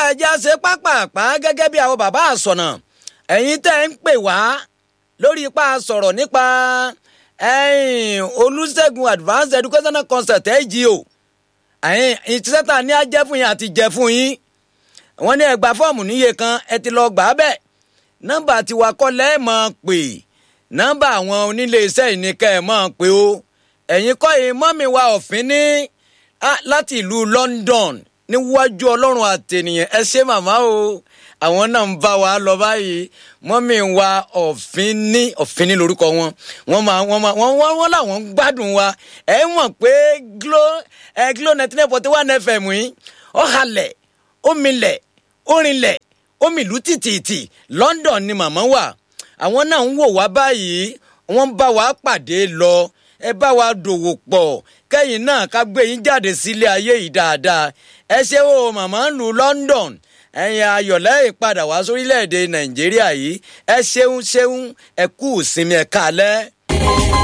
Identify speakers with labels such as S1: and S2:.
S1: ẹja ṣe pápápá gẹ́gẹ́ bí àwọn bàbá àsọ̀nà ẹ̀yin tẹ́ ń pè wá lórí ipa sọ̀rọ̀ nípa olùṣègùn advanced educational concept AGO ẹ̀yin ìtìsẹ́ta ní ajẹ́ fún yín àti jẹ́ fún yín wọ́n ní ẹ gba fọ́ọ̀mù níye kan ẹ ti lọ gbà á bẹ́ẹ̀ nọ́mbà tiwa kọ́ lẹ́ẹ̀ máa pè nọ́mbà àwọn onílé iṣẹ́ ìníkẹ́ ẹ̀ máa pè ó ẹ̀yin kọ́ yìí mọ́mì wa ọ̀fìn ní láti ìlú London níwájú ọlọ́run àtẹnìyàn ẹ ṣé màmá o àwọn náà ń bá wa lọ báyìí mọ́mì wa ọ̀fìn ní ọ̀fìn ní lórúkọ wọn wọ́n máa wọ́n máa wọ́n wọ́n làwọn ń gbádùn wa ẹ mọ̀ pé glo ẹ glo ninety nine point one fm yìí ó halẹ̀ ó milẹ̀ ó rinlẹ̀ ó mìlú tìtìtì London ni màmá wà àwọn náà ń wò wá báyìí wọ́n bá wa pàdé lọ ẹ bá wa dòwò pọ̀ kẹ́yìn náà ká gbé yín jáde sílé ayé yìí dáadáa ẹ ṣe o màmá ń lu London ẹ̀yin ayọ̀lẹ́ ìpadà wá sórílẹ̀‐èdè Nàìjíríà yìí ẹ ṣeun ṣeun ẹ kú ìsinmi ẹ kálẹ́.